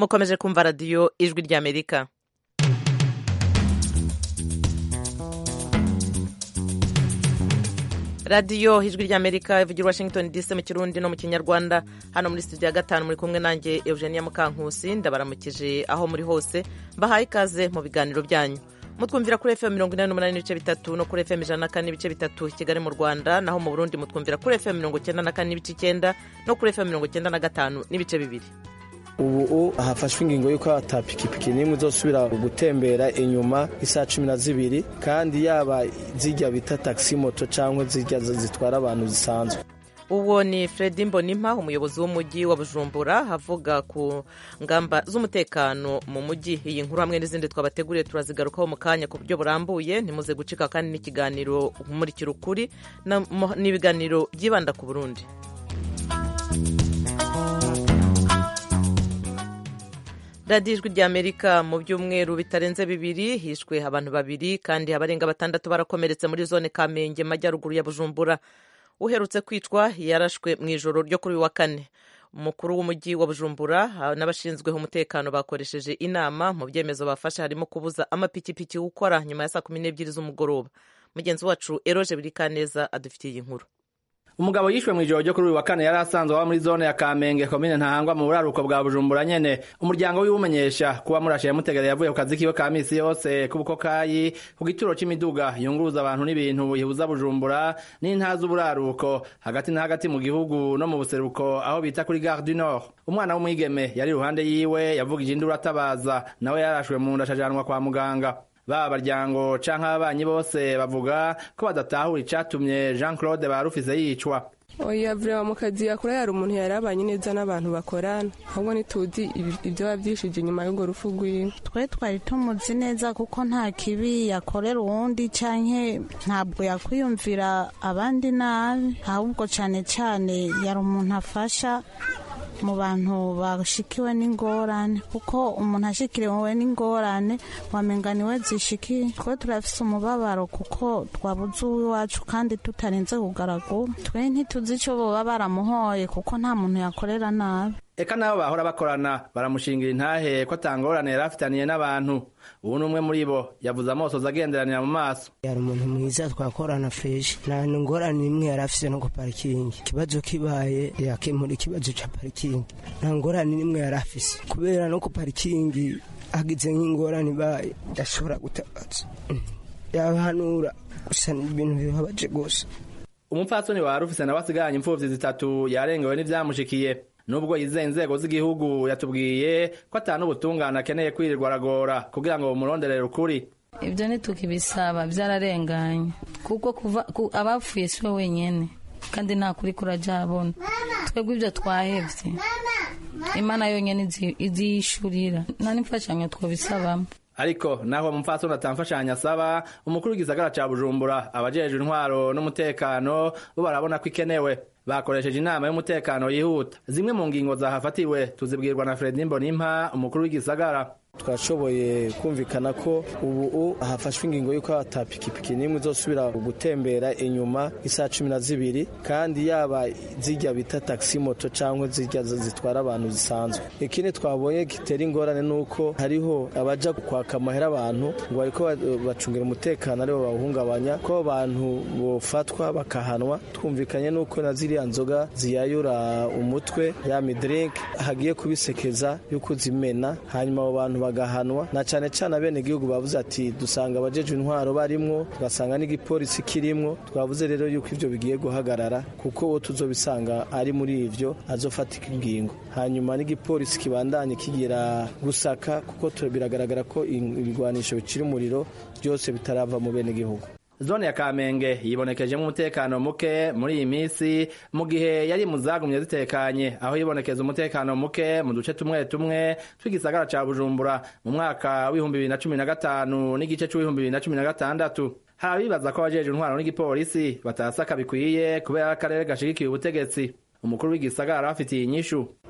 mukomeje kumva radiyo ijwi ry'amerika radiyo ijwi ry'amerika ivugira washington dc mu kirundi no mu kinyarwanda hano muri studio ya gatanu muri kumwe nanjye eugenia mukankusi ndabaramukije aho muri hose mbahaye ikaze mu biganiro byanyu mutwumvira kuri fm mirongo inani n'umunani n'ibice bitatu no kuri fm ijana na kane n'ibice bitatu kigali mu rwanda naho mu burundi mutwumvira kuri fm mirongo icyenda na kane n'ibice icyenda no kuri fm mirongo icyenda na gatanu n'ibice bibiri ubu hafashwe ingingo y'uko atapikipiki n'imwe izosubira gutembera inyuma isaha cumi na zibiri kandi yaba zijya bita taxi moto cyangwa zijya zitwara abantu zisanzwe uwo ni Fredy Mbonimpa umuyobozi w'umujyi wa Bujumbura avuga ku ngamba z'umutekano mu mujyi iyi nkuru hamwe n'izindi twabateguriye turazigarukaho mu kanya ku buryo burambuye ntimuze gucika kandi n'ikiganiro umurikira ukuri n'ibiganiro byibanda ku Burundi radiyo ijwi ry'amerika mu byumweru bitarenze bibiri hishwe abantu babiri kandi abarenga batandatu barakomeretse muri zone kamenge majyaruguru ya bujumbura uherutse kwicwa yarashwe mu ijoro ryo kuri uyu wa kane umukuru w'umujyi wa bujumbura n'abashinzweho umutekano bakoresheje inama mu byemezo bafashe harimo kubuza amapikipiki gukora nyuma ya saa kumi n'ebyiri z'umugoroba mugenzi wacu eroje birikaneza adufitiye iyi nkuru umugabo yishwe mu ijoro ryo kuri uyu wa kane yari asanzwe aba muri zone ya kamenge komine ntahangwa mu buraruko bwa bujumbura nyene umuryango wiwumenyesha kuba murashe yamutegereye yavuye ku kazi kiwe ka misi yose k'ubukokayi ku gituro c'imiduga yunguruza abantu n'ibintu ihuza bujumbura n'inta z'uburaruko hagati na hagati mu gihugu no mu buseruko aho bita kuri gare du nord umwana w'umwigeme yari iruhande yiwe yavugije induru atabaza nawe yarashwe mu nda acajanwa kwa muganga baba baryango canke ababanyi bose bavuga ko badatahura icatumye Jean Claude barufise yicwa oya vrema mu kazi yakora yari umuntu yari abanye neza n'abantu bakorana ahubwo ntituzi ibyo bavyishije inyuma y'urwo rupfu rwiwe twe twari tumuzi neza kuko nta kibi yakorera uwundi canke ntabwo yakwiyumvira abandi nabi ahubwo cane cane yari umuntu afasha mu bantu bashikiwe n'ingorane kuko umuntu ashikiriwe n'ingorane wamenga niwe zishikiye twe turafise umubabaro kuko twabuze uw'iwacu kandi tutarinze kugaragura twe ntituzi ico boba baramuhoye kuko nta muntu yakorera nabi eka nabo bahora bakorana baramushingira intahe ko atangorane yari afitaniye n'abantu ubu ni umwe muri bo yavuze amosozi agenderanira mu maso yari umuntu mwiza twakorana feshi nta ngorane imwe yari afise no ku parikingi ikibazo kibaye yakemura ikibazo ca parikingi nta ngorane n'imwe yari afise kubera no ku parikingi hagize nk'ingorane ibaye yashobora gutabaza yahanura gusa ibintu bibabaje gusa umupfasoni wari ufise nawe asiganye imfuvyi zitatu yarengewe n'ivyamushikiye nubwo yizeye inzego z'igihugu yatubwiye ko atanu ubutungane akeneye kwirirwa aragora kugira ngo bumuronderere ukuri ibyo ntitukibisaba byararenganye kuko kuva abapfuye siwe wenyene kandi nta kuri kurajabona twebwe ibyo twahevye imana yonyene iziyishurira nta n'imfashanyo twobisabamo ariko naho umupfasoni atamfashanyo asaba umukuru w'igisagara ca bujumbura abajejwe intwaro n'umutekano bo barabona ko ikenewe bakoresheje inama y'umutekano yihuta zimwe mu ngingo zahafatiwe tuzibwirwa na Fredy Mbonimpa umukuru w'igisagara twashoboye kumvikana ko ubu hafashwe ingingo y'uko atapikipiki n'imwe izosubira gutembera inyuma isaha cumi na zibiri kandi yaba zijya bita taxi moto cyangwa zijya zitwara abantu zisanzwe ikindi twabonye gitera ingorane ni uko hariho abaja kwaka amahera abantu ngo bariko bacungira umutekano aribo bawuhungabanya ko abantu bofatwa bakahanwa twumvikanye n'uko na ziriya nzoga ziyayura umutwe ya midrink hagiye kubisekeza y'uko zimena hanyuma abo bantu bagahanwa na cyane cyane abenegihugu bavuze ati dusanga abajejwe intwaro barimwo tugasanga n'igipolisi kirimwo twavuze rero yuko ivyo bigiye guhagarara kuko uwo tuzobisanga ari muri ivyo azofatika ingingo hanyuma n'igipolisi kibandanye kigira gusaka kuko biragaragara ko ibigwanisho bicira umuriro byose bitarava mu benegihugu zone ya kamenge yibonekejemo umutekano muke muri iyi minsi mu gihe yari mu zagumye zitekanye aho yibonekeza umutekano muke mu duce tumwe tumwe tw'igisagara ca bujumbura mu mwaka w'ibihumbi bibiri na cumi na gatanu n'igice c'uw'ibihumbi bibiri na cumi na gatandatu hari abibaza ko abajejwe intwaro n'igipolisi batasaka bikwiye kubera akarere gashigikiye ubutegetsi umukuru w'igisagara afitiye inyishu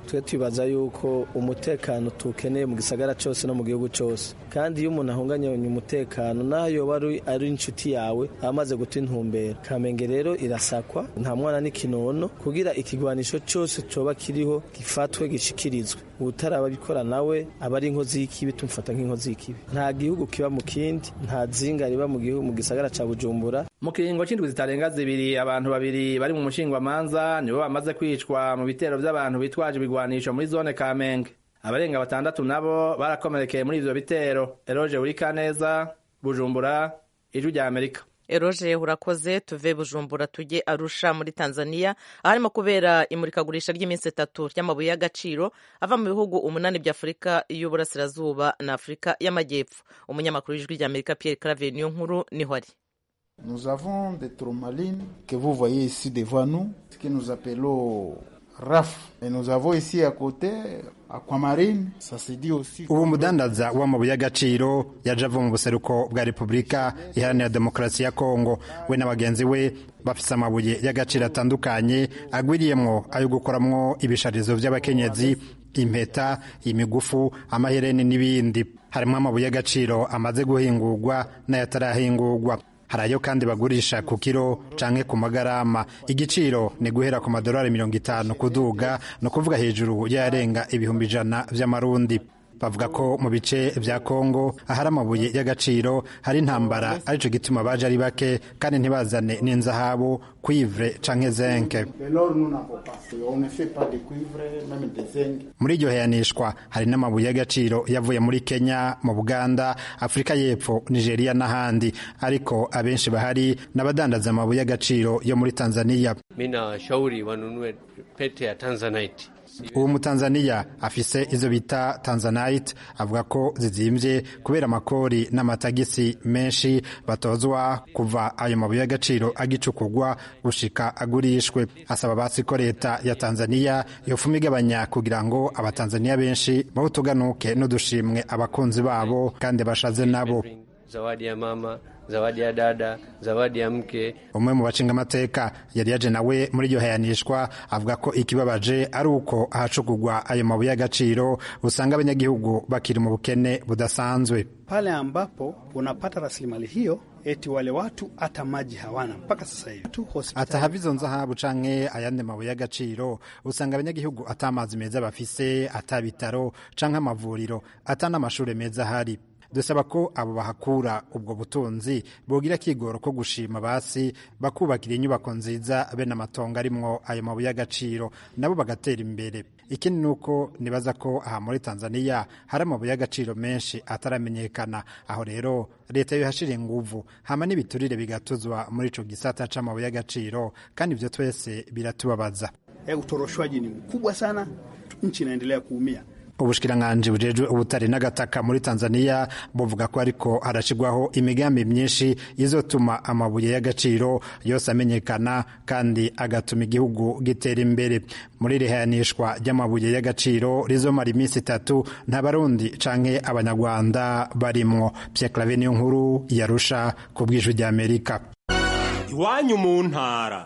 twe twibaza yuko umutekano tuwukeneye mu gisagara cyose no mu gihugu cyose kandi iyo umuntu ahunganye umutekano naho yoba ari inshuti yawe aba amaze guta intumbero kamenge rero irasakwa nta mwana n'ikinono kugira ikigwanisho cyose coba kiriho gifatwe gishikirizwe utarababikora nawe aba ari inkozi y'ikibi tumufata nk'inkozi y'ikibi nta gihugu kiba mu kindi nta zinga riba mu gihugu mu gisagara ca bujumbura mu kiringo c'indwi zitarenga zibiri abantu babiri bari mu mushingwamanza nibo bamaze kwicwa mu bitero vy'abantu bitwaje ibigwanisho muri zone kamenge abarenga batandatu nabo barakomerekeye muri ivyo bitero eroje urikaneza bujumbura ijwi rya amerika eroje urakoze tuve bujumbura tujye arusha muri tanzania aharimo kubera imurikagurisha ry'iminsi itatu ry'amabuye y'agaciro ava mu bihugu umunani bya afurika y'uburasirazuba na afurika y'amajyepfo umunyamakuru w'ijwi rya amerika pierre claver niyo nkuru niho ari Nous avons des tourmalines que vous voyez ici devant nous, ce que nous appelons RAF. Et nous avons ici à côté Aquamarine, ça se dit aussi. ubu mudandaza w'amabuye y'agaciro yaje ava mu buseruko bwa repubulika iharanira demokarasi ya kongo we na bagenzi we bafise amabuye y'agaciro atandukanye agwiriyemwo ayo gukoramwo ibisharizo vy'abakenyezi impeta imigufu amahereni n'ibindi harimo amabuye y'agaciro amaze guhingurwa n'ayatarahingurwa hari ayo kandi bagurisha ku kiro canke ku magarama igiciro ni guhera ku madolari mirongo itanu kuduga ni ukuvuga hejuru y'ayarenga ibihumbi ijana vy'amarundi bavuga ko mu bice vya kongo ahari amabuye y'agaciro hari intambara arico gituma baje ari bake kandi ntibazane n'inzahabu cuivre canke zenke muri iryo heyanishwa hari n'amabuye y'agaciro yavuye muri kenya mu buganda afurika y'epfo nigeria n'ahandi ariko abenshi bahari n'abadandaza amabuye y'agaciro yo muri tanzania mi nawashauri wanunue pete ya tanzanite uwo mutanzaniya afise izo bita tanzanite avuga ko zizimvye kubera amakori n'amatagisi menshi batozwa kuva ayo mabuye y'agaciro agicukurwa gushika agurishwe asaba basi ko leta ya tanzaniya yofuma igabanya kugira ngo abatanzaniya benshi bawutuganuke n'udushimwe abakunzi babo kandi bashaze nabo zawadi ya mama zawadi ya dada zawadi ya mke umwe mu bacinga amateka yari yaje nawe muri iryo hayanishwa avuga ko ikibabaje ari uko ahacugurwa ayo mabuye y'agaciro usanga abanyagihugu bakiri mu bukene budasanzwe pale ambapo unapata rasilimali hiyo eti wale watu hata maji hawana mpaka sasa hivi tu atahava izo nzahabu canke ayandi mabuye y'agaciro usanga abanyagihugu ata amazi meza bafise ata bitaro canke amavuriro ata n'amashure meza ahari dusaba ko abo bahakura ubwo butunzi bogira kigoro ko gushima basi bakubakira inyubako nziza bene amatongo arimwo ayo mabuye y'agaciro nabo bagatera imbere ikindi ni uko nibaza ko aha muri tanzaniya hari amabuye y'agaciro menshi ataramenyekana aho rero leta yohashira inguvu hama n'ibiturire bigatuzwa muri ico gisata c'amabuye y'agaciro kandi ivyo twese biratubabaza e, utoroshwaji ni mkubwa sana nchi inaendelea kuumia ubushikiranganji bujejwe ubutare n'agataka muri tanzaniya buvuga ko ariko harashirwaho imigambi myinshi izotuma amabuye y'agaciro yose amenyekana kandi agatuma igihugu gitera imbere muri rihayanishwa ry'amabuye y'agaciro rizomara iminsi itatu nta barundi canke abanyarwanda barimwo pierre clave niyo nkuru yarusha ku bw'ijwi ry'amerika iwanyu mu ntara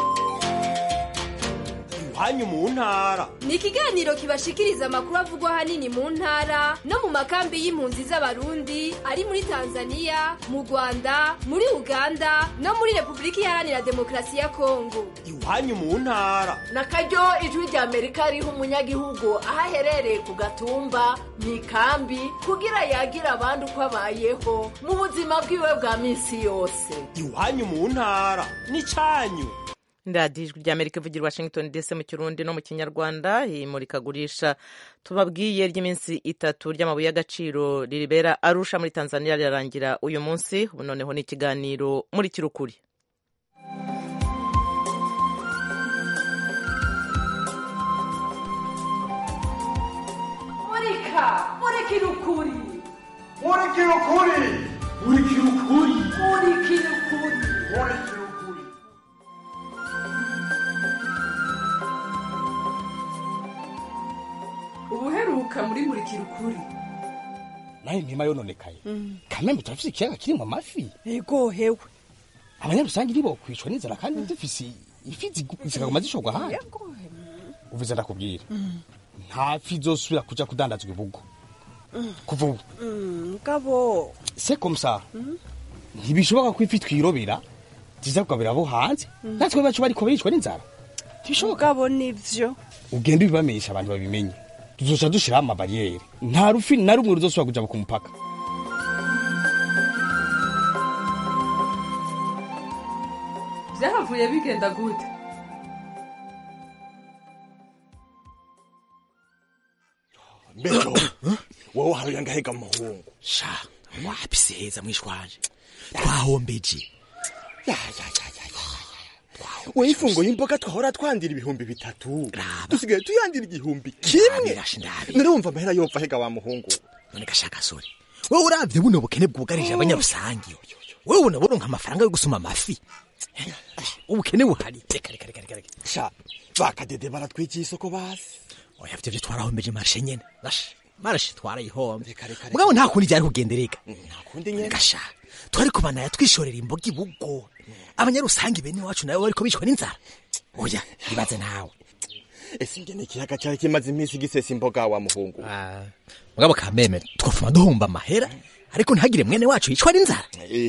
iwanyu mu ntara ni ikiganiro kibashikiriza amakuru avugwa ahanini mu ntara no mu makambi y'impunzi z'abarundi ari muri tanzaniya mu rwanda muri uganda no muri repubulika iharanira demokarasi ya kongo iwanyu mu ntara na karyo ijwi rya amerika riha umunyagihugu aho aherereye ku gatumba mu ikambi kugira yagira abandi uko abayeho mu buzima bwiwe bwa minsi yose iwanyu mu ntara ni cyanyu radiyo ijwi rya amerika ivugira washington dc mu kirundi no mu kinyarwanda imurikagurisha tubabwiye ry'iminsi itatu ry'amabuye y'agaciro ribera arusha muri tanzania rirarangira uyu munsi ubu noneho ni ikiganiro muri kirukuri murika murikira ukuri murikira ukuri murikira ukuri murikira ukuri murikira ukuri ubuheruka muri murikira ukuri nayo mpima yononekaye kamembe turafise ikiyaga kirimwo amafi ego hewe abanyarusange nibo kwicwa n'inzara kandi dufise ifi zikaguma zishogwa handi uvuze ndakubwira nta fi izosubira kuja kudandazwa ibugo kuva ubu mugabo se komsa ntibishoboka ko ifi twirobera ziza kugabira abo hanze natwe bacu bariko baricwa n'inzara mugabo nivyo ugenda ubibamenyesha abantu babimenye tuzoca dushiraho amabariyeri nta rufi na rumwe ruzosubira kuja ku mupaka vyahavuye bigenda gute mbero wowe uharuye ngahega mu muhungu sha wapi siheza mwishwanje twahombeje we ifungo y'imboga twahora twandira ibihumbi bitatu dusigaye tuyandira igihumbi kimwe nurumva amahera yopfa hega wa muhungu none gashaka sore wowe uravye buno bukene bwugarije abanyarusangi wowe ubona boronka amafaranga yo gusuma amafi ubukene buhari reka reka reka reka sha bakadede baratwikiye isoko basi oya vyo vyo twarahombeje marshe nyene bashe marshe twarayihombe mugabo nta kundi ryari kugendereka kundi nyene gasha twari kubana twishorera imboga ibugo abanyarusangi bene wacu nawe bariko bicwa n'inzara oya ibaze nawe ese ingene ikiyaga cyari kimaze iminsi gisesa imboga wa muhungu mugabo kameme twafuma duhomba amahera ariko ntihagire mwene wacu yicwa n'inzara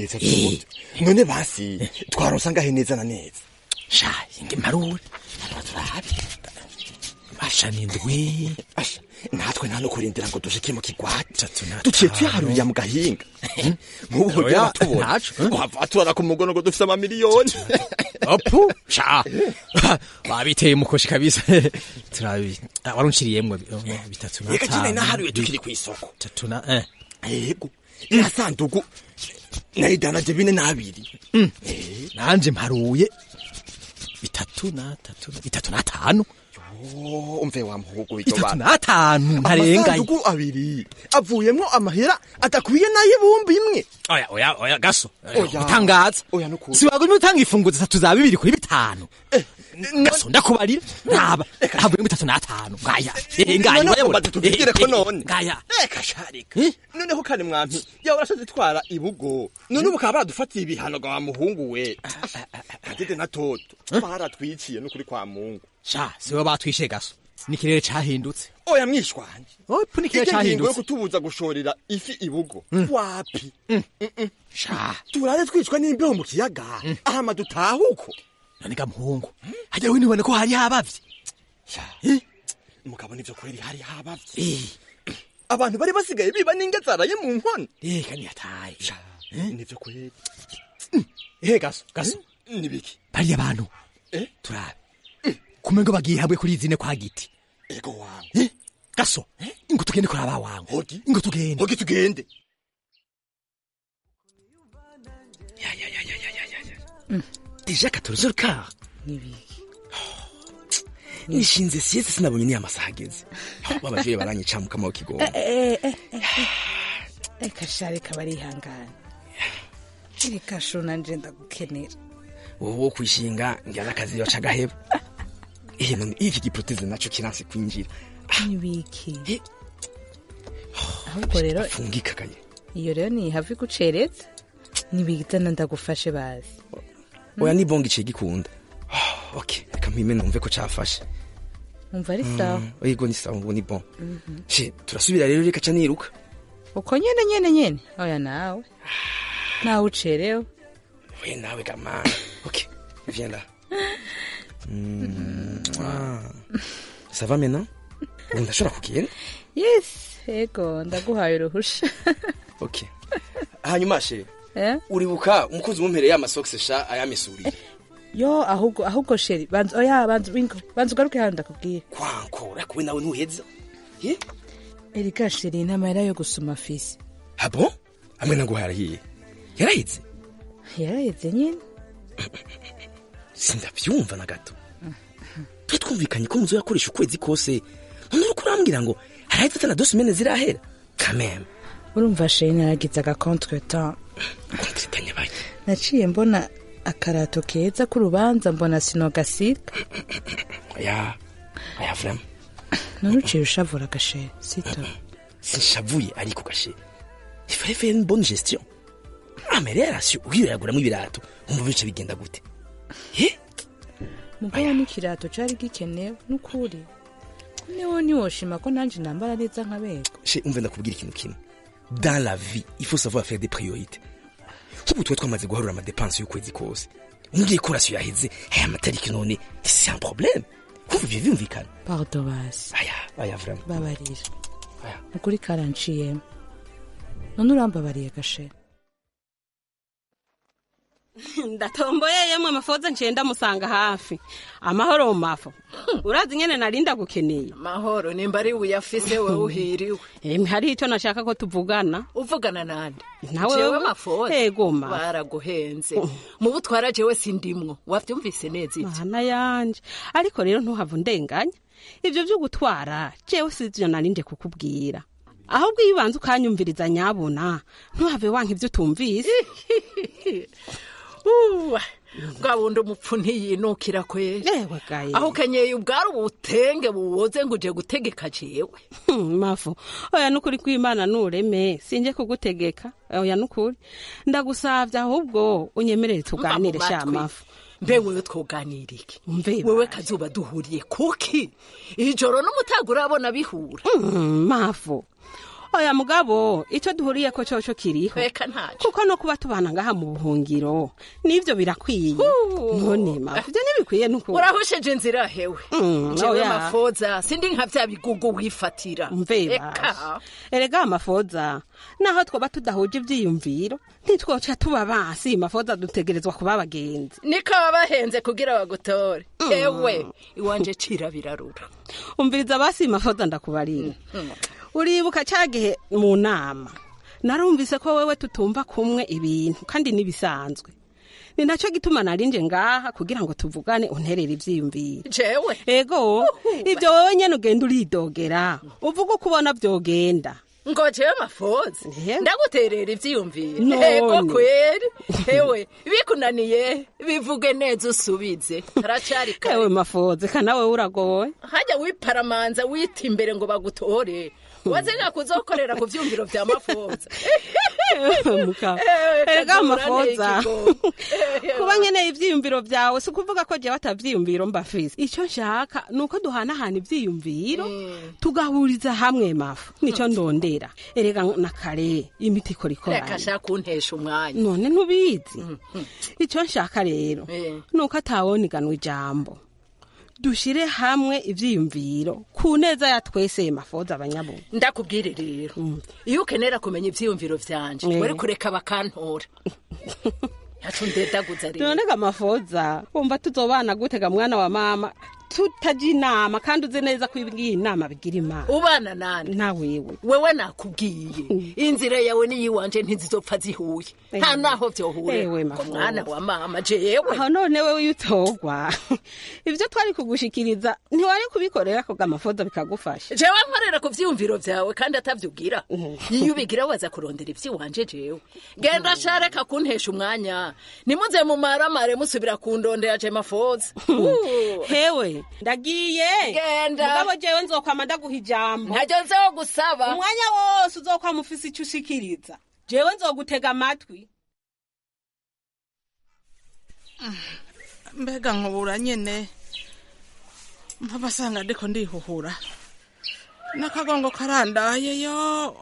none basi twaronsa ngahe neza na neza sha inge marure turabe basha nindwi asha natwe nta no kurindira ngo dushike mu kigwati duciye tuyaharurira mu gahinga nk'ubu hogira tubona wava turara ku mugono ngo dufise amamiliyoni opu sha babiteye umukoshi kabisa turabi warunciriyemwe bitatu na reka jine naharuye tukiri kw'isoko tatu na eh yego iriya sandugu nayidanaje bine n'abiri nanje mparuye bitatu na tatu bitatu na tanu umve wa muhugu bitatu n'atanu ntarengaye amasandugu abiri avuyemwo amahera adakwiye n'ay'ibumbi imwe oya oya oya gaso Oya. utangaza oya nukuri siwagumye utanga ifunguzo zitatu za bibiri kuri bitanu gaso ndakubarira ntaba havuyemo bitatu n'atanu ngaya eh ngaya None urayabona? ugomba tubigire ko Eh, eh, none ngaya reka sharika noneho kane mwampi yawe urashoze twara ibugo none ubu bakaba baradufatiye ibihano ga wa muhungu we kadede na toto baratwiciye n'ukuri kwa mungu sha siwe batwishe gaso n'ikirere cahindutse oya mwishwanje opu n'ikirere Ijya ngingo yo cahindutse kutubuza gushorera ifi ibugo wapi sha turaze twicwa n'imbeho mu kiyaga ahama dutahuko none ga muhungu hajya we nibone ko hari habavye mugabo nivyo kureri hari habavye abantu bari basigaye biba n'ingezaraye mu nkono reka niyataye nivyo kureri ehe gaso gaso nibiki bariya bantu turabe kumengo bagiye hamwe kuri izine kwa giti ego wangu Eh, gaso ingo tugende kuraba wangu hogi ingo tugende hogi tugende deja 14 heures quart nishinze sieste sinabonye ni amasaha ageze babavyeyi baranyica mu kamaro kigongo reka sha reka barihangana reka shona nje ndagukenera wowe wo kwishinga ngira akazi yoca gaheba ihe none iki giproteze naco kiranse kwinjira nibiki ahubwo rero fungikagaye iyo rero ni havi gucereza nibigitana ndagufashe bazi oya ni bonga iciye gikunda okay reka mpime numve ko cafashe umva ari sawa yego ni sawa ubu ni bon Mhm. she turasubira rero reka ca niruka uko nyene nyene nyene oya nawe nawe ucerewe we nawe gama okay viens là Mm, ah. ça va maintenant ubu ndashobora kugenda yes ego ndaguhaye uruhusha okay hanyuma she Eh? uribuka umukozi wumpereye amasokisi sha ayamisuriye yo ahubwo ahubwo sheri banza oya banza wingo banza ugaruke hano ndakubwira kwankora kuwe nawe ntuheza erika sheri intamahera yo gusuma fisi abo hamwe naguhaye arahiye yarahitse yaraheze nyine sindabyumva na gato twe twumvikanye ko muzo yakoresha ukwezi kose none uriko urambwira ngo haraheze atana dosi mene zirahera kameme urumva sheri naragize agakontre temps naciye mbona akarato keza k'urubanza mbona sinogasika aya aya vrema none uciye ushavura agasheri sito sinshavuye ariko gashe ifare faire une bonne gestion amererasiyo uhiyoyaguramwo ibirato umva bice bigenda gute mugabo n'ikirato cari gikenewe n'ukuri niwo ntiwoshima ko nanje nambara neza nkabego she umve ndakubwira ikintu kimwe dans la vie il faut savoir faire des priorités nk'ubu tuba twamaze guharura amadepanse y'ukwezi kose umbwiye ko rasiyo yaheze aya matariki none c'est un problème kumva ibyo byumvikana pardo basi aya aya vraiment babarira ukuri karanciyemo none urambabariye gashe ndatomboye yemwe mafoza ncenda musanga hafi amahoro mu mafo urazi nyene narinda gukeneye mahoro nimba ari uyafise wewe uhiriwe emwe hari icyo nashaka ko tuvugana uvugana nande Nawe jewe wewe? mafoza Ego, ma. baraguhenze mu butwara jewe sindimwo wavyumvise neza ivyo mana yanje ariko rero ntuhava undenganya ivyo vyo gutwara jewe sivyo narinde kukubwira ahubwo iyo ubanza ukanyumviriza nyabona ntuhave wanka ivyo utumvise Uwa, bwa bundi umupfu ntiyinukira kweri ewe gaye aho ukenyeye ubwari ubutenge buwoze ngo uje gutegeka jewe Hmm, mafu oya nukuri kwimana nureme sinje kugutegeka oya nukuri ndagusavye ahubwo unyemerere tuganire Mba mu sha matwi. mafu mbe wewe twoganira iki Mve wewe kazuba duhuriye kuki ijoro n'umutaga urabona bihura Hmm, mafu oya mugabo ico duhuriyeko coco kiriho reka ntaco kuko no kuba tubana ngaha mu buhungiro nivyo birakwiye none mafu ivyo ntibikwiye nukuri urahusheje inzira hewe Mm, jewe oya. mafoza sindi nka vya bigugu wifatira mve Eka. basha erega amafoza naho twoba tudahuje ivyiyumviro ntitwoca tuba basi mafoza dutegerezwa kuba abagenzi niko babahenze kugira bagutore ewe iwanje cira birarura umviriza basi mafoza ndakubarira uribuka cya gihe mu nama narumvise ko wewe tutumva kumwe ibintu kandi n'ibisanzwe ni nacyo gituma narinje ngaha kugira ngo tuvugane unterere ivyiyumviro jewe ego ibyo wowe nyene ugenda uridogera uvuga uko ubona vyogenda ngo jewe mafoza ndaguterera ivyiyumviro None. ego kweri ewe bikunaniye bivuge neza usubize haracari kare ewe mafoze kana wewe uragowe hajya wiparamanza wita imbere ngo bagutore wazenga kuzokorera ku vyumviro vya mafoza Muka. Eh, erega kazura amafoza n'ikigo. kuba nkeneye ivyiyumviro vyawe si ukuvuga ko jewe atavyiyumviro mbafise icyo nshaka ni uko duhanahana ivyiyumviro tugahuriza hamwe mafu nico ndondera erega na kare imiti ikora reka ikoranye shaka kuntesha umwanya none ntubizi icyo nshaka rero Eh. ni uko atawoniganwa ijambo dushire hamwe ivyiyumviro ku neza ya twese mafoza abanyabugu ndakubwire rero iyo ukenera kumenya ivyiyumviro vyanje Eh. wari kureka bakantora yacu ndedaguza rero none mafoza wumva tuzobana gutega mwana wa mama tutaja inama kandi uzi neza ko ibwiye inama bigira imana ubana nani na wewe wewe nakubwiye inzira yawe n'iyiwanje ntizizopfa zihuye nta Eh. naho vyohure Ewe, ko Mafoza. mwana wa mama jewe aho none wewe iyo utogwa ivyo twari kugushikiriza ntiwari kubikorera ko gamafoza bikagufasha jewe nkorera ku vyiyumviro vyawe kandi atavyugira iyo ubigira waza kurondera ivy'iwanje jewe genda shareka kuntesha umwanya nimuze mu maramare musubira kundondera je mafoza Uh. hewe ndagiye Genda. mugabo jewe nzokwama ndaguha ijambo ntajyo nzeho gusaba umwanya wose uzokwama ufise ico ushikiriza jewe nzogutega amatwi mbega nkubura nyene mpabasanga ndiko ndihuhura n'akagongo karandaye yo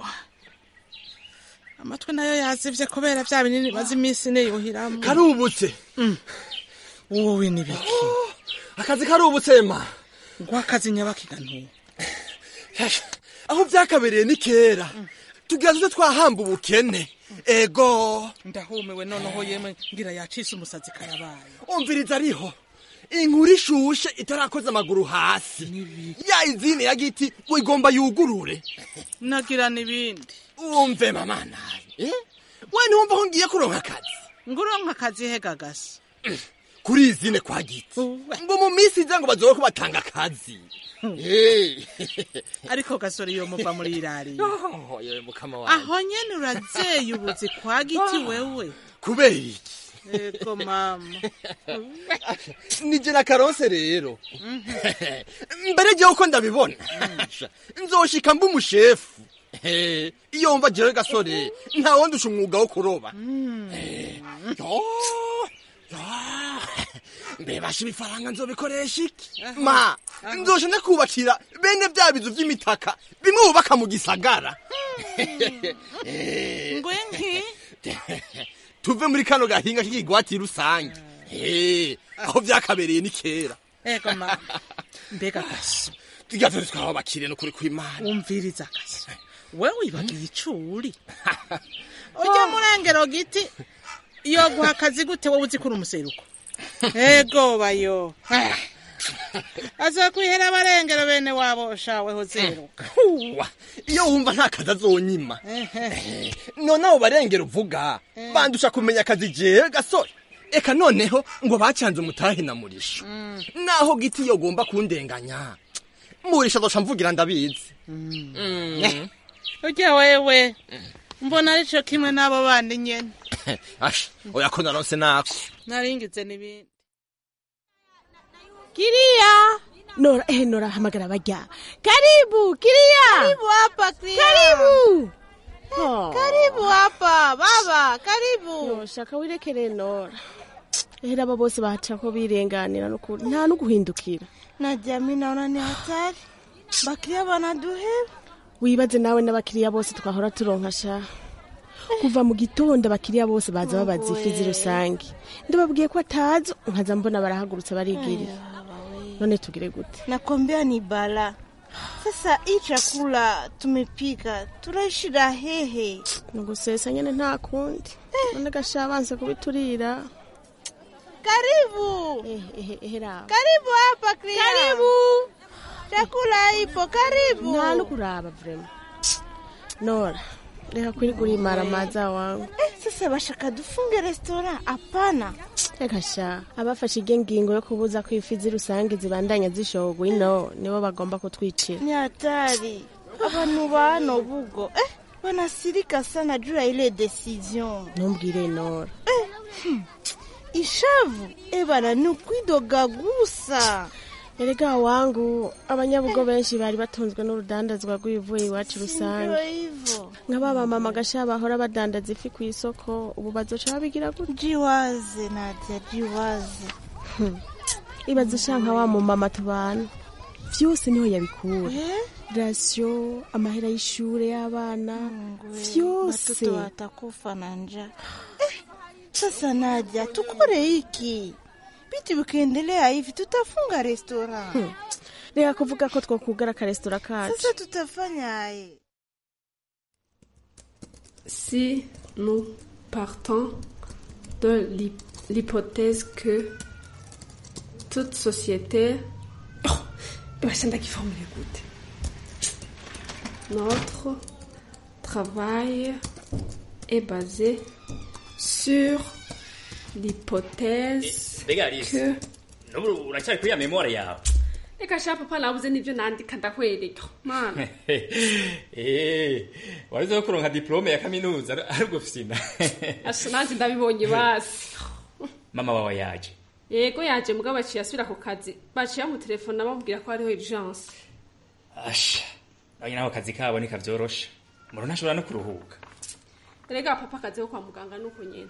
amatwi nayo yazivye kubera vya binini maze iminsi niyuhiramwo karubutse wowe nibiki akazi karubutse ma ngo akazi nyabakiga ntuye aho vyakabereye ni kera tugira tuze twahamba ubukene ego ndahumiwe noneho yemwe ngira yacise umusazi karabaye umviriza ariho inkuru ishushe itarakoze amaguru hasi ya izine ya giti ngo igomba yugurure nagira n'ibindi umve mama nawe eh? we ntiwumva ko ngiye kuronka akazi nguronka akazi hegagasi kuri izine kwa giti ngo mu minsi iza ngo bazobe ko batanga akazi Eh. ariko gasore iyo muva muri irariye Oh, yewe mukama wawe aho nyene urazeye ubuzi kwa giti wewe kubera iki ego mama nije na karonse rero mbere jewe uko ndabibona nzoshika mba umushefu Eh, iyo wumva jewe gasore nta wondusha umwuga wo kuroba Eh, yo, mbebasha ibifaranga nzobikoresha iki ma nzoje ndakubakira bene bya bizu vy'imitaka bimwe bubaka mu gisagara ngwenki tuve muri kano gahinga k'ikigwati rusange Eh, aho vyakabereye ni kera ego ma mbega gaso tujya turi twabakire n'ukuri kw'imana wumviriza gaso we wibagiye icuri ujya murengero giti iyo guha akazi gute wowe uzi ko uri umuseruko ego bayo azokwihera abarengero bene wabo shaweho zeruka Uwa, iyo wumva nta kazi azonyima none abo barengera uvuga bandusha kumenya akazi jewe gasore eka noneho ngo bacanze umutahe na murisho naho giti iyo ugomba kundenganya murisho azoca mvugira ndabizi Mm. ujya wewe mbona arico kimwe n'abo bandi nyene asha oya ko naronse nako naringize n'ibindi Kiria. Nora, eh, Nora hamagara bajya. Karibu, Kiria. Karibu hapa Kiria. Karibu. Oh. Karibu hapa baba, karibu. No, shaka wirekere Nora. Ehera aba bose baca ko birenganira n'ukuri nta no guhindukira. Na jamii naona ni hatari. Bakiria banaduheba. Wibaze nawe n'abakiriya bose twahora turonka sha. Kuva mu gitondo abakiriya bose baza babaza ifi rusange. Ndababwiye ko atazo nkaza mbona barahagurutse barigirira. None tugire gute? Nakwambia ni bala. Sasa hii chakula tumepika tunaishi hehe. Nugusesa nyene nta kundi. None gashabanze kubiturira. Karibu. Eh, eh, ehera. Karibu hapa Kria. Karibu. Chakula ipo, karibu. Nta no kuraba vrema. Nora, reka kwirigura imaramaza wangu. Eh, sasa bashaka dufunge restaurant? Hapana. Reka sha, abafashe iryo ngingo yo kubuza ko ifi z'irusange zibandanya zishogwa ino nibo bagomba kutwicira. Ni hatari. Abantu ba hano bugo eh, wanasirika sana juu ya ile decision. Ntumbwire Nora. Eh, hmm. Ishavu eh bana ni ukwidoga gusa. Erega wangu abanyabugo benshi bari batunzwe n'urudandazwa rw'ibivuye iwacu rusange Ndio hivyo. nk'ababa mama gasha bahora badandaza ifi ku isoko ubu bazoca babigira gute Jiwaze Nadia, jiwaze. Hmm. ibaze sha nka wa mumama tubana vyose niho yabikura Eh? rasiyo amahera y'ishure y'abana vyose Watoto watakufa na njaa. Eh, sasa Nadia, tukore hiki vitu vikiendelea hivi tutafunga restaurant. Hmm. reka kuvuga ko twokugara akaresitora kacu Sasa tutafanya aye. Si nous partons de l'hy- l'hypothèse que toute société... Oh, basha ndagiformule gute Notre travail est basé sur l'hypothèse mbega alice que... n'ubu uracyari kuri ya memore yawe reka sha papa nabuze n'ibyo nandika ndakwereka mana Eh, warize ko kuronka diplome ya kaminuza ari- ari ubwo fina asha nanjye ndabibonye basi mama wawe yaje yego yaje mugabo baciye asubira ku kazi baciye bamutelefona bamubwira ko hariho urgence asha nawe naho akazi kabo nikavyorosha umuntu ntashobora no kuruhuka erega papa akazi ko kwa muganga nuko nyene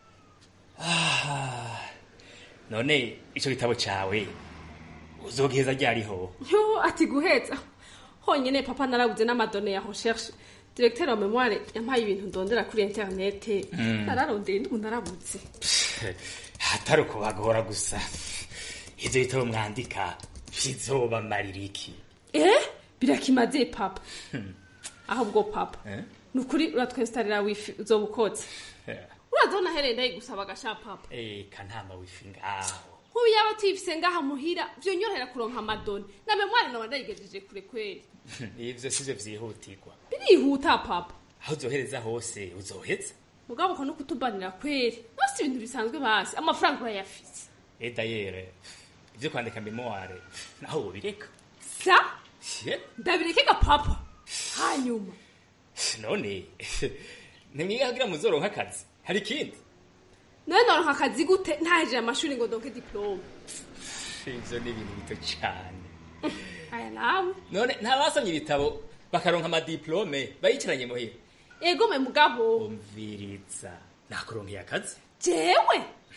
Ah, none ico gitabo cawe uzogiheza ryariho yo ati guheza honyine papa narabuze n'amadone ya recherche directeur wa memoire yampaye ibintu ndondera kuri internet Mm. nararondeye ndubu narabuze hatari ukubagora gusa ivyo bitabo mwandika bizobamarira iki eh birakimaze papa Hmm. ahubwo papa Eh? ni ukuri uratwestarira wifi uzoba ukotse urazona hereye ndayigusaba agasha papa eka ntama wifi ngaho nk'ubu yaba tuyifise ngaha muhira vyonyorohera kuronka amadone na memoire noba ndayigejeje kure kweri ivyo sivyo vyihutirwa birihuta papa aho uzohereza hose uzoheza mugabo ko no kutubanira kweri nose ibintu bisanzwe basi amafaranga urayafise e dayere ivyo kwandika memoire naho wobireka sa Ye, ndabireke papa hanyuma none ntimwiga kugira muzoronka akazi hari ikindi nawe noronka akazi gute ntahejeje amashuri ngo donke diplome ivyo ni ibintu bito cane aya nawe none ntabasomye ibitabo bakaronka amadiplome bayicaranye muhira ego me mugabo umviriza nakuronkeye akazi jewe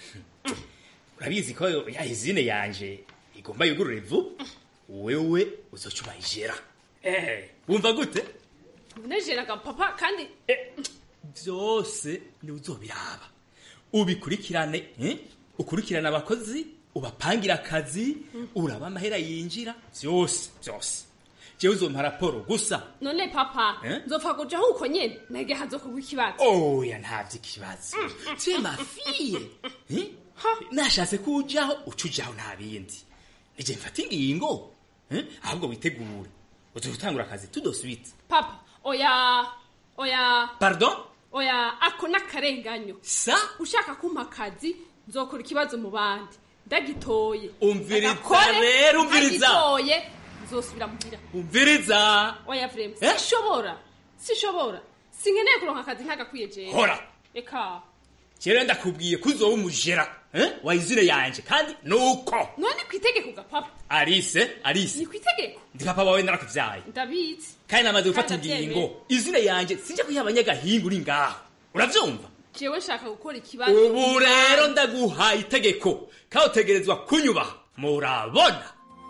urabizi ko ya izine yanje igomba yugurure vuba wewe uzoca ubayijera eh wumva gute unejeraga papa kandi byose ni uzobiraba ubikurikirane eh? ukurikirane abakozi ubapangira akazi uraba amahera yinjira byose byose jewe uzompa raporo gusa none papa Eh? nzopfa kujaho uko nyene nage hazokorwa ikibazo oya ntavyo ikibazo twe mafiye Eh? nashatse kujaho uca ujaho nta bindi nije mfata ingingo Eh? ahubwo witegure uzotangura akazi tudosubitse papa oya oya pardon oya ako n'akarenganyo sa ushaka kumpa akazi nzokora ikibazo mu bandi ndagitoye umviriza Ndagakore, rero umviriza ndagitoye nzosubira muhira umviriza oya vrema Eh? sishobora sishobora sinkeneye kuronka akazi ntagakwiye jewe Hora. eka kera ndakubwiye ko uzoba umujera eh? wa izine yanje kandi nuko none kwitegeko ga papa arise arise ni kwitegeko ndi papa wawe narakuvyaye ndabizi kandi namaze gufata Kandi ndavyemeye. ingingo izine yanje sinje kuyiha abanyagahinga uri ngaho uravyumva jewe nshaka gukora ikibazo ubu rero ndaguhaye itegeko kandi utegerezwa kunyubaha murabona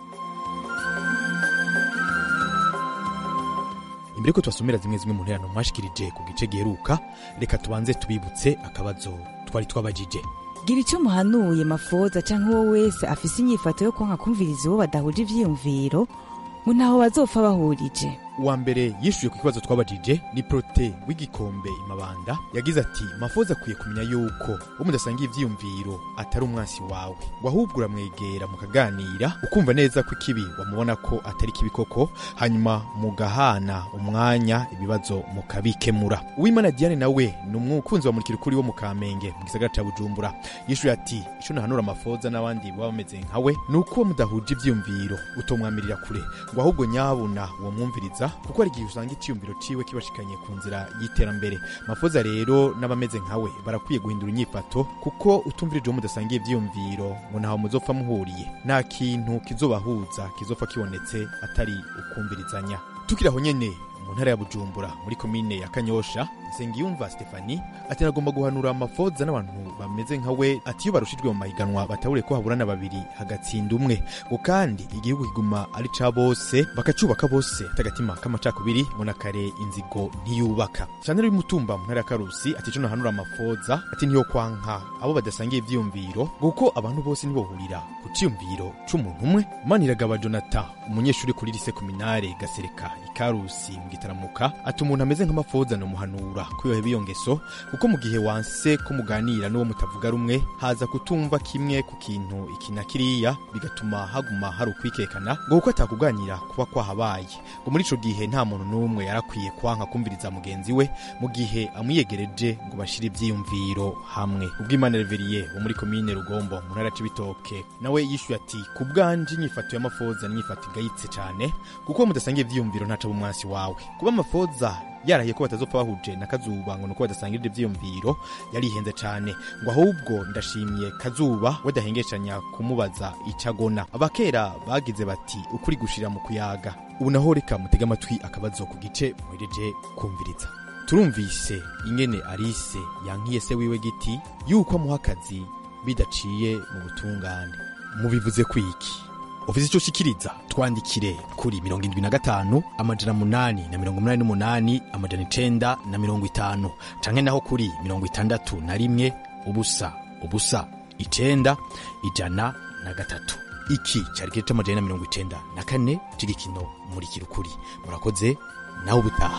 imbere ko tubasomera zimwe zimwe mu nterano mwashikirije ku gice giheruka reka tubanze tubibutse akabazo twari twabajije gira icyo muhanuye mafoza cyangwa uwo wese afise inyifato yo kwanka kumviriza uwo badahuje ivyiyumviro ngo ntaho bazopfa bahurije uwa mbere yishuye ku kibazo twabajije ni prote w'igikombe imabanda yagize ati mafoza akwiye kumenya yuko uwo mudasangiye ivyiyumviro atari umwansi wawe ngo ahubwo uramwegera mukaganira ukumva neza ko ikibi wamubona ko atari kibi koko hanyuma mugahana umwanya ibibazo mukabikemura uwimana diane nawe ni umukunzi wa murikira ukuri wo mu kamenge mu gisagara ca bujumbura yishuye ati ico nahanura amafoza n'abandi baba bameze nkawe ni uko uwo mudahuje ivyiyumviro utomwamirira kure ngo ahubwo nyabuna uwo mwumviriza kuko hari igihe usanga icyiyumviro ciwe kibashikanye ku nzira y'iterambere mafoza rero n'abameze nkawe barakwiye guhindura inyifato kuko utumvirije uwo mudasangiye ivyiyumviro ngo ntaho muzopfa muhuriye nta kintu kizobahuza kizopfa kibonetse atari ukumvirizanya tukiri aho nyene mu ntara ya bujumbura muri komine ya kanyosha nsengiyumva stefani ati nagomba guhanura amafoza n'abantu bameze nka we ati iyo barushijwe mu mahiganwa batabure ko haburana babiri hagatsinda umwe ngo kandi igihugu kiguma ari ca bose bakacubaka bose atagatima k'amacakubiri ngo na kare inzigo ntiyubaka shanel y'umutumba mu ntara ya karusi ati ico nahanura amafoza ati ntiyo kwanka abo badasangiye ivyiyumviro ngo kuko abantu bose ntibohurira ku ciyumviro c'umuntu umwe maniragaba jonathan umunyeshuri kuri lise kominare gasereka ikarusi mu gitaramuka ati umuntu ameze nk'amafoza nomuhanura kwiyoheba iyo ngeso kuko mu gihe wanse ko muganira n'uwo mutavuga rumwe haza kutumva kimwe ku kintu iki na kiriya bigatuma haguma hari ukwikekana ngo kuko atakuganira kuba kwahabaye ngo muri ico gihe nta muntu n'umwe yarakwiye kwanka kumviriza mugenzi we mu gihe amwiyegereje ngo bashire ivyiyumviro hamwe ubw'imana reveriye wo muri komine rugombo mu ntara c'ibitoke nawe yishuye ati ku bwanje inyifato y'amafoza ni inyifato igayitse cane kuko mudasangiye ivyiyumviro ntaca bumwansi wawe kuba amafoza yarahiye ko batazopfa bahuje na kazuba ngo nuko badasangirije ivyiyumviro yarihenze cane ngo ahubwo ndashimye kazuba wadahengeshanya kumubaza icagona abakera bagize bati ukuri gushira mu kuyaga ubu naho reka mutega amatwi akabazo ku gice muhereje kumviriza turumvise ingene arise yankiye se wiwe giti yuko amuha akazi bidaciye mu butungane mubivuze kwiki ufise ico shikiriza twandikire kuri mirongo indwi na gatanu amajana munani na mirongo munani n'umunani amajana icenda na mirongo itanu canke naho kuri mirongo itandatu na rimwe ubusa ubusa icenda ijana na gatatu iki cari kiro c'amajana na mirongo icenda na kane c'igikino muri kirukuri murakoze nawe ubutaha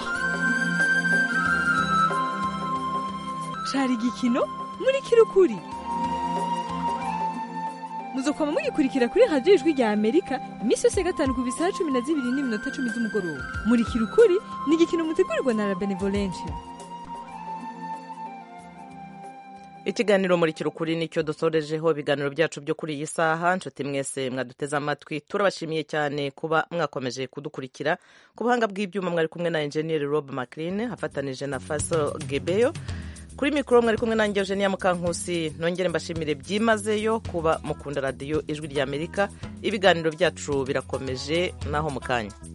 cari igikino muri kirukuri muzokoma mugikurikira kuri radiyo ijwi rya amerika iminsi yose ya gatanu ku bisaha cumi na zibiri n'iminota cumi z'umugoroba muri kirukuri ni igikino mutegurirwa na la benevolencia ikiganiro muri kirukuri nicyo dusorejeho ibiganiro byacu byo kuri iyi saha nshuti mwese mwaduteze amatwi turabashimiye cyane kuba mwakomeje kudukurikira ku buhanga bw'ibyuma mwari kumwe na enjeniyeri rob maclean afatanije na faso gebeyo kuri mikoro mwari kumwe nanjye eugenia mukankusi nongere mbashimire byimazeyo kuba mukunda radiyo ijwi ry'amerika ibiganiro byacu birakomeje naho mu kanya